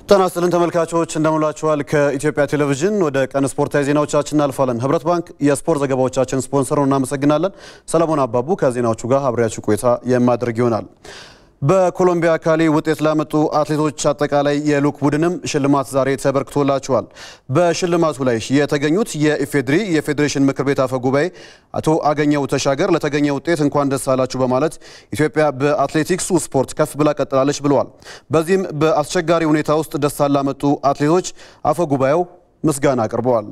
ጤና ይስጥልን ተመልካቾች እንደምላችኋል። ከኢትዮጵያ ቴሌቪዥን ወደ ቀን ስፖርታዊ ዜናዎቻችን እናልፋለን። ህብረት ባንክ የስፖርት ዘገባዎቻችን ስፖንሰር ነው፣ እናመሰግናለን። ሰለሞን አባቡ ከዜናዎቹ ጋር አብሬያችሁ ቆይታ የማድረግ ይሆናል። በኮሎምቢያ ካሊ ውጤት ላመጡ አትሌቶች አጠቃላይ የልዑክ ቡድንም ሽልማት ዛሬ ተበርክቶላቸዋል። በሽልማቱ ላይ የተገኙት የኢፌድሪ የፌዴሬሽን ምክር ቤት አፈ ጉባኤ አቶ አገኘው ተሻገር ለተገኘ ውጤት እንኳን ደስ አላችሁ በማለት ኢትዮጵያ በአትሌቲክሱ ስፖርት ከፍ ብላ ቀጥላለች ብለዋል። በዚህም በአስቸጋሪ ሁኔታ ውስጥ ደስታን ላመጡ አትሌቶች አፈ ጉባኤው ምስጋና አቅርበዋል።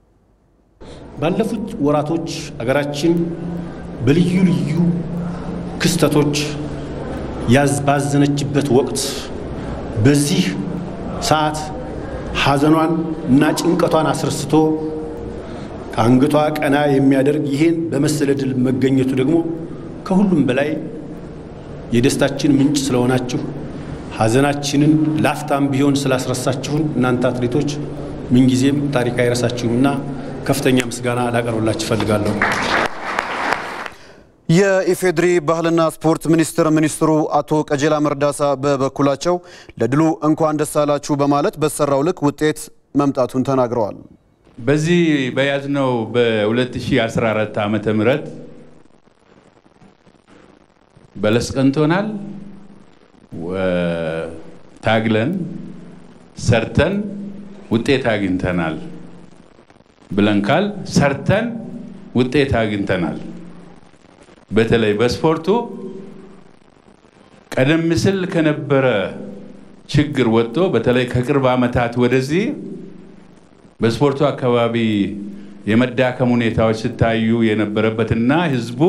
ባለፉት ወራቶች አገራችን በልዩ ልዩ ክስተቶች ባዘነችበት ወቅት በዚህ ሰዓት ሐዘኗን እና ጭንቀቷን አስረስቶ ከአንገቷ ቀና የሚያደርግ ይሄን በመሰለ ድል መገኘቱ ደግሞ ከሁሉም በላይ የደስታችን ምንጭ ስለሆናችሁ ሐዘናችንን ላፍታም ቢሆን ስላስረሳችሁን እናንተ አትሌቶች ምንጊዜም ታሪክ አይረሳችሁምና ከፍተኛ ምስጋና ላቀርብላችሁ እፈልጋለሁ። የኢፌድሪ ባህልና ስፖርት ሚኒስቴር ሚኒስትሩ አቶ ቀጀላ መርዳሳ በበኩላቸው ለድሉ እንኳን ደስ አላችሁ በማለት በተሰራው ልክ ውጤት መምጣቱን ተናግረዋል። በዚህ በያዝነው በ2014 ዓመተ ምህረት በለስ ቀንቶናል። ታግለን ሰርተን ውጤት አግኝተናል ብለን ካል ሰርተን ውጤት አግኝተናል። በተለይ በስፖርቱ ቀደም ሲል ከነበረ ችግር ወጥቶ በተለይ ከቅርብ ዓመታት ወደዚህ በስፖርቱ አካባቢ የመዳከም ሁኔታዎች ሲታዩ የነበረበትና ሕዝቡ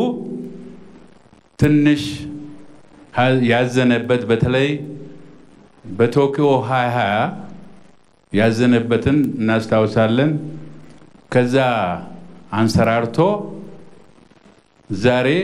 ትንሽ ያዘነበት በተለይ በቶኪዮ 2020 ያዘነበትን እናስታውሳለን። ከዛ አንሰራርቶ ዛሬ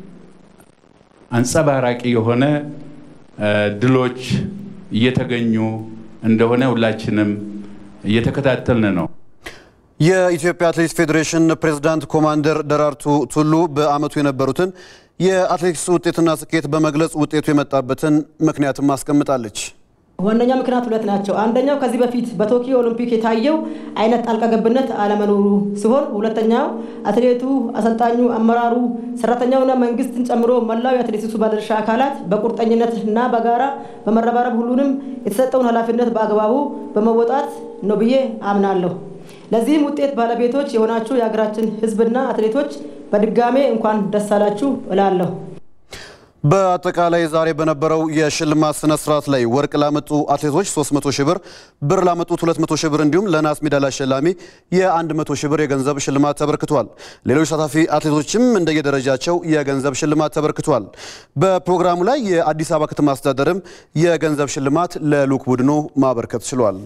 አንጸባራቂ የሆነ ድሎች እየተገኙ እንደሆነ ሁላችንም እየተከታተልን ነው። የኢትዮጵያ አትሌቲክስ ፌዴሬሽን ፕሬዝዳንት ኮማንደር ደራርቱ ቱሉ በዓመቱ የነበሩትን የአትሌቲክስ ውጤትና ስኬት በመግለጽ ውጤቱ የመጣበትን ምክንያትም አስቀምጣለች። ዋነኛ ምክንያት ሁለት ናቸው። አንደኛው ከዚህ በፊት በቶኪዮ ኦሎምፒክ የታየው አይነት ጣልቃ ገብነት አለመኖሩ ሲሆን፣ ሁለተኛው አትሌቱ፣ አሰልጣኙ፣ አመራሩ፣ ሰራተኛውና መንግስትን ጨምሮ መላው የአትሌቲክሱ ባለድርሻ አካላት በቁርጠኝነት እና በጋራ በመረባረብ ሁሉንም የተሰጠውን ኃላፊነት በአግባቡ በመወጣት ነው ብዬ አምናለሁ። ለዚህም ውጤት ባለቤቶች የሆናችሁ የሀገራችን ሕዝብና አትሌቶች በድጋሜ እንኳን ደስ አላችሁ እላለሁ። በአጠቃላይ ዛሬ በነበረው የሽልማት ስነ ስርዓት ላይ ወርቅ ላመጡ አትሌቶች 300 ሺህ ብር፣ ብር ላመጡት 200 ሺህ ብር እንዲሁም ለናስ ሜዳሊያ አሸላሚ የ100 ሺህ ብር የገንዘብ ሽልማት ተበርክቷል። ሌሎች ተሳታፊ አትሌቶችም እንደየደረጃቸው የገንዘብ ሽልማት ተበርክቷል። በፕሮግራሙ ላይ የአዲስ አበባ ከተማ አስተዳደርም የገንዘብ ሽልማት ለልዑክ ቡድኑ ማበርከት ችሏል።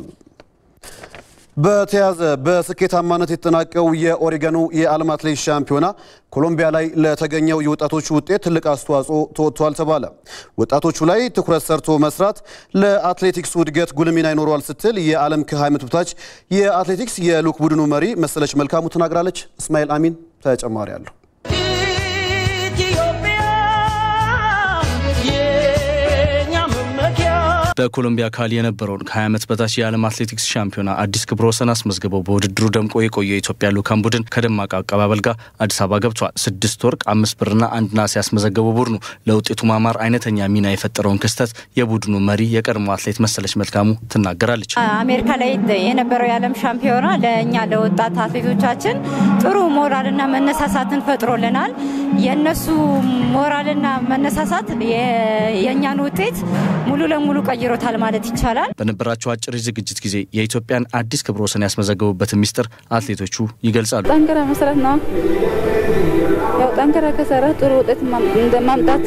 በተያዘ በስኬታማነት የተጠናቀው የኦሪገኑ የዓለም አትሌቲክስ ሻምፒዮና ኮሎምቢያ ላይ ለተገኘው የወጣቶቹ ውጤት ትልቅ አስተዋጽኦ ተወጥቷል ተባለ። ወጣቶቹ ላይ ትኩረት ሰርቶ መስራት ለአትሌቲክሱ እድገት ጉልህ ሚና ይኖረዋል ስትል የዓለም ከ20 ዓመት በታች የአትሌቲክስ የልዑክ ቡድኑ መሪ መሰለች መልካሙ ተናግራለች። እስማኤል አሚን ተጨማሪ አለሁ። በኮሎምቢያ ካሊ የነበረውን ከ20 ዓመት በታች የዓለም አትሌቲክስ ሻምፒዮና አዲስ ክብረ ወሰን አስመዝግበው በውድድሩ ደምቆ የቆየ የኢትዮጵያ ልዑካን ቡድን ከደማቅ አቀባበል ጋር አዲስ አበባ ገብቷል። ስድስት ወርቅ፣ አምስት ብርና አንድ ናስ ያስመዘገበው ቡድኑ ለውጤቱ ማማር አይነተኛ ሚና የፈጠረውን ክስተት የቡድኑ መሪ የቀድሞ አትሌት መሰለች መልካሙ ትናገራለች። አሜሪካ ላይ የነበረው የዓለም ሻምፒዮና ለእኛ ለወጣት አትሌቶቻችን ጥሩ ሞራልና መነሳሳትን ፈጥሮልናል። የእነሱ ሞራልና መነሳሳት የእኛን ውጤት ሙሉ ለሙሉ ቀይሮታል ማለት ይቻላል። በነበራቸው አጭር ዝግጅት ጊዜ የኢትዮጵያን አዲስ ክብረ ወሰን ያስመዘገቡበትን ሚስጥር አትሌቶቹ ይገልጻሉ። ጠንክረ መስራት ነው። ያው ጠንክረ ከሰራ ጥሩ ውጤት ማምጣት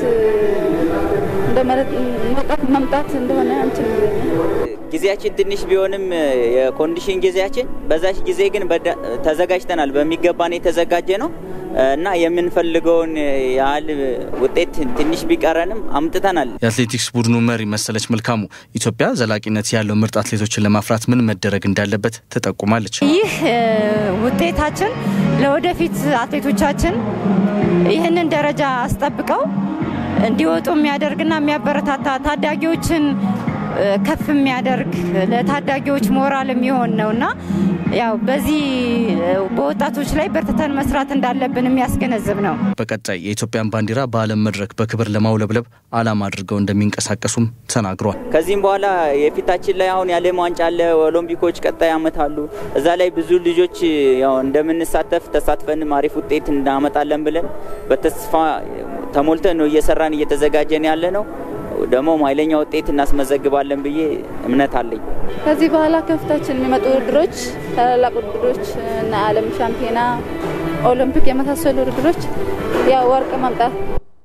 ማምጣት እንደሆነ እንትን ጊዜያችን ትንሽ ቢሆንም የኮንዲሽን ጊዜያችን በዛች ጊዜ ግን ተዘጋጅተናል። በሚገባን የተዘጋጀ ነው እና የምንፈልገውን ያህል ውጤት ትንሽ ቢቀረንም አምጥተናል። የአትሌቲክስ ቡድኑ መሪ መሰለች መልካሙ ኢትዮጵያ ዘላቂነት ያለው ምርጥ አትሌቶችን ለማፍራት ምን መደረግ እንዳለበት ትጠቁማለች። ይህ ውጤታችን ለወደፊት አትሌቶቻችን ይህንን ደረጃ አስጠብቀው እንዲወጡ የሚያደርግና የሚያበረታታ ታዳጊዎችን ከፍ የሚያደርግ ለታዳጊዎች ሞራል የሚሆን ነው እና ያው በዚህ በወጣቶች ላይ በርትተን መስራት እንዳለብን የሚያስገነዝብ ነው። በቀጣይ የኢትዮጵያን ባንዲራ በዓለም መድረክ በክብር ለማውለብለብ ዓላማ አድርገው እንደሚንቀሳቀሱም ተናግሯል። ከዚህም በኋላ የፊታችን ላይ አሁን የዓለም ዋንጫ አለ፣ ኦሎምፒኮች ቀጣይ ዓመት አሉ። እዛ ላይ ብዙ ልጆች ያው እንደምንሳተፍ ተሳትፈንም አሪፍ ውጤት እናመጣለን ብለን በተስፋ ተሞልተን ነው እየሰራን እየተዘጋጀን ያለ ነው። ደግሞ ኃይለኛ ውጤት እናስመዘግባለን ብዬ እምነት አለኝ። ከዚህ በኋላ ከፊታችን የሚመጡ ውድድሮች ታላላቅ ውድድሮች እና ዓለም ሻምፒዮና፣ ኦሎምፒክ የመሳሰሉ ውድድሮች ያው ወርቅ ማምጣት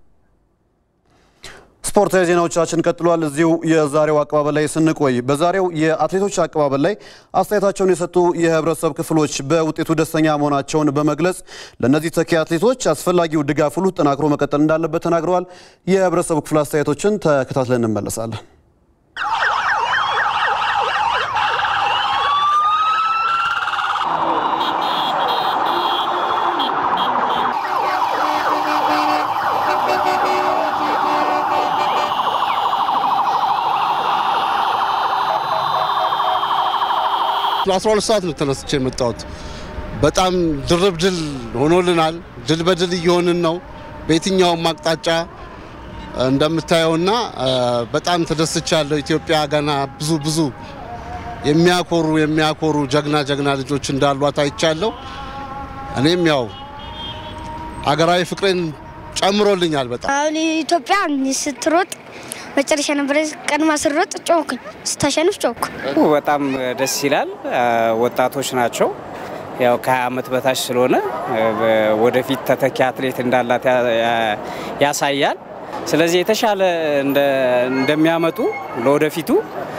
ስፖርታዊ ዜናዎቻችን ቀጥሏል። እዚሁ የዛሬው አቀባበል ላይ ስንቆይ በዛሬው የአትሌቶች አቀባበል ላይ አስተያየታቸውን የሰጡ የህብረተሰብ ክፍሎች በውጤቱ ደስተኛ መሆናቸውን በመግለጽ ለእነዚህ ተኪ አትሌቶች አስፈላጊው ድጋፍ ሁሉ ጠናክሮ መቀጠል እንዳለበት ተናግረዋል። የህብረተሰቡ ክፍል አስተያየቶችን ተከታትለን እንመለሳለን። ለ12 ሰዓት ነው ተነስቼ የመጣሁት። በጣም ድርብ ድል ሆኖልናል። ድል በድል እየሆንን ነው በየትኛውም አቅጣጫ እንደምታየውና በጣም ተደስቻለሁ። ኢትዮጵያ ገና ብዙ ብዙ የሚያኮሩ የሚያኮሩ ጀግና ጀግና ልጆች እንዳሏት አይቻለሁ። እኔም ያው አገራዊ ፍቅሬን ጨምሮልኛል በጣም አሁን ኢትዮጵያ ስትሮጥ መጨረሻ ነበረ ቀድማ ስሮጥ ጮኩኝ፣ ስታሸንፍ ጮኩ። በጣም ደስ ይላል። ወጣቶች ናቸው። ያው ከ20 ዓመት በታች ስለሆነ ወደፊት ተተኪ አትሌት እንዳላት ያሳያል። ስለዚህ የተሻለ እንደሚያመጡ ለወደፊቱ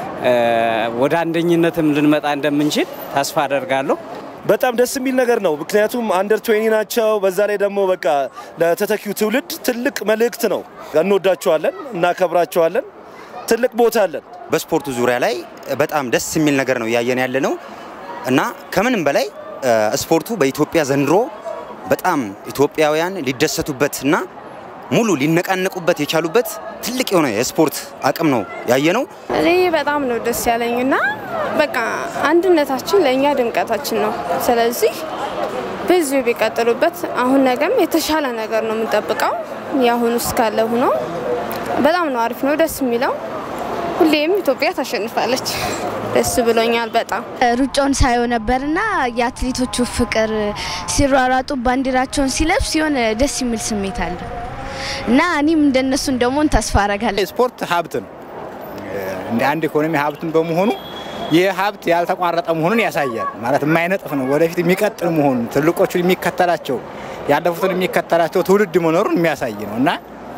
ወደ አንደኝነትም ልንመጣ እንደምንችል ተስፋ አደርጋለሁ። በጣም ደስ የሚል ነገር ነው። ምክንያቱም አንደር ትዌኒ ናቸው። በዛ ላይ ደግሞ በቃ ለተተኪው ትውልድ ትልቅ መልእክት ነው። እንወዳቸዋለን፣ እናከብራቸዋለን። ትልቅ ቦታ አለን። በስፖርቱ ዙሪያ ላይ በጣም ደስ የሚል ነገር ነው እያየን ያለ ነው እና ከምንም በላይ ስፖርቱ በኢትዮጵያ ዘንድሮ በጣም ኢትዮጵያውያን ሊደሰቱበት እና ሙሉ ሊነቃነቁበት የቻሉበት ትልቅ የሆነ የስፖርት አቅም ነው ያየ ነው። እኔ በጣም ነው ደስ ያለኝ እና በቃ አንድነታችን ለእኛ ድምቀታችን ነው። ስለዚህ ብዙ ቢቀጥሉበት አሁን ነገም የተሻለ ነገር ነው የምንጠብቀው። የአሁኑ እስካለ ሆኖ በጣም ነው አሪፍ ነው ደስ የሚለው። ሁሌም ኢትዮጵያ ታሸንፋለች። ደስ ብሎኛል በጣም ሩጫውን ሳየው ነበርና የአትሌቶቹ ፍቅር ሲሯሯጡ ባንዲራቸውን ሲለብስ የሆነ ደስ የሚል ስሜት አለ እና እኔም እንደነሱ እንደመሆን ተስፋ አረጋለሁ። ስፖርት ሀብት ነው። እንደ አንድ ኢኮኖሚ ሀብትን በመሆኑ ይህ ሀብት ያልተቋረጠ መሆኑን ያሳያል። ማለት የማይነጥፍ ነው። ወደፊት የሚቀጥል መሆኑን ትልቆቹን የሚከተላቸው ያለፉትን የሚከተላቸው ትውልድ መኖሩን የሚያሳይ ነው እና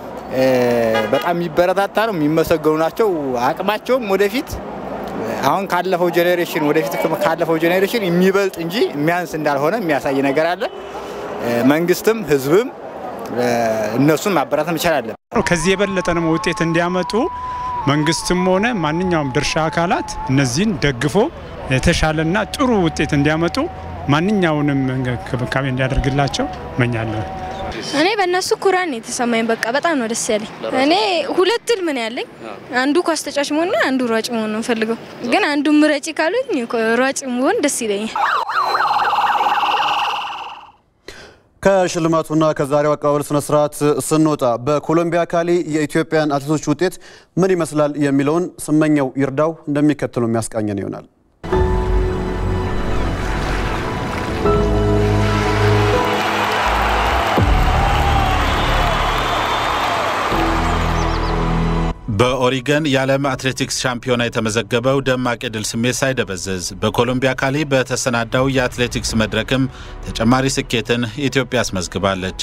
በጣም የሚበረታታ ነው። የሚመሰገኑ ናቸው። አቅማቸውም ወደፊት አሁን ካለፈው ጄኔሬሽን ወደፊት ካለፈው ጄኔሬሽን የሚበልጥ እንጂ የሚያንስ እንዳልሆነ የሚያሳይ ነገር አለ። መንግስትም ህዝብም እነሱን ማበረታታት መቻል አለ። ከዚህ የበለጠ ደግሞ ውጤት እንዲያመጡ መንግስትም ሆነ ማንኛውም ድርሻ አካላት እነዚህን ደግፎ የተሻለና ጥሩ ውጤት እንዲያመጡ ማንኛውንም እንክብካቤ እንዲያደርግላቸው እመኛለሁ። እኔ በእነሱ ኩራን የተሰማኝ በቃ በጣም ነው ደስ ያለኝ። እኔ ሁለት ህልም ነው ያለኝ። አንዱ ኳስ ተጫዋች መሆንና አንዱ ሯጭ መሆን ነው ፈልገው፣ ግን አንዱ ምረጪ ካሉኝ ሯጭ መሆን ደስ ይለኛል። ከሽልማቱና ከዛሬው አቀባበል ስነ ስርዓት ስንወጣ በኮሎምቢያ ካሊ የኢትዮጵያን አትሌቶች ውጤት ምን ይመስላል የሚለውን ስመኘው ይርዳው እንደሚከተለው የሚያስቃኘን ይሆናል። በኦሪገን የዓለም አትሌቲክስ ሻምፒዮና የተመዘገበው ደማቅ የድል ስሜት ሳይደበዝዝ በኮሎምቢያ ካሊ በተሰናዳው የአትሌቲክስ መድረክም ተጨማሪ ስኬትን ኢትዮጵያ አስመዝግባለች።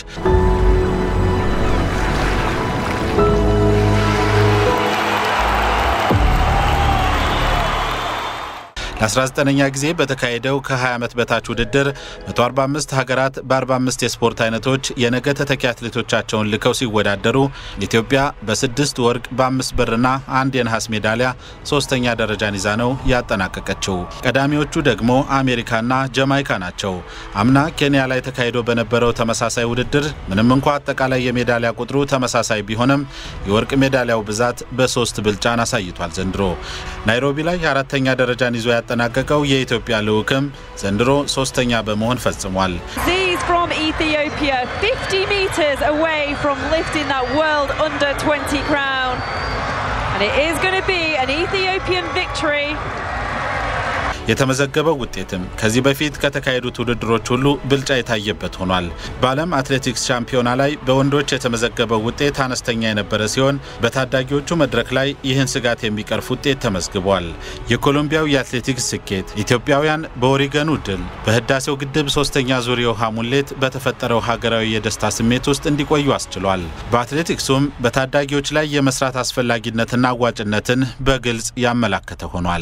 ለ19ኛ ጊዜ በተካሄደው ከ20 ዓመት በታች ውድድር 145 ሀገራት በ45 የስፖርት አይነቶች የነገ ተተኪ አትሌቶቻቸውን ልከው ሲወዳደሩ ኢትዮጵያ በስድስት ወርቅ በአምስት ብርና አንድ የነሐስ ሜዳሊያ ሶስተኛ ደረጃን ይዛ ነው ያጠናቀቀችው። ቀዳሚዎቹ ደግሞ አሜሪካና ጀማይካ ናቸው። አምና ኬንያ ላይ ተካሂዶ በነበረው ተመሳሳይ ውድድር ምንም እንኳ አጠቃላይ የሜዳሊያ ቁጥሩ ተመሳሳይ ቢሆንም የወርቅ ሜዳሊያው ብዛት በሶስት ብልጫን አሳይቷል። ዘንድሮ ናይሮቢ ላይ አራተኛ ደረጃን ይዞ ያጠናቀቀው የኢትዮጵያ ልዑክም ዘንድሮ ሶስተኛ በመሆን ፈጽሟል። Aziz from Ethiopia, 50 metres away from lifting that world under 20 crown. And it is going to be an Ethiopian victory. የተመዘገበው ውጤትም ከዚህ በፊት ከተካሄዱት ውድድሮች ሁሉ ብልጫ የታየበት ሆኗል። በዓለም አትሌቲክስ ሻምፒዮና ላይ በወንዶች የተመዘገበው ውጤት አነስተኛ የነበረ ሲሆን በታዳጊዎቹ መድረክ ላይ ይህን ስጋት የሚቀርፍ ውጤት ተመዝግቧል። የኮሎምቢያው የአትሌቲክስ ስኬት ኢትዮጵያውያን በኦሪገኑ ድል በህዳሴው ግድብ ሶስተኛ ዙር የውሃ ሙሌት በተፈጠረው ሀገራዊ የደስታ ስሜት ውስጥ እንዲቆዩ አስችሏል። በአትሌቲክሱም በታዳጊዎች ላይ የመስራት አስፈላጊነትና አዋጭነትን በግልጽ ያመላከተ ሆኗል።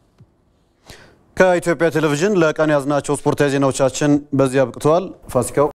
ከኢትዮጵያ ቴሌቪዥን ለቀን ያዝናቸው ስፖርታዊ ዜናዎቻችን በዚህ አብቅተዋል። ፋሲካው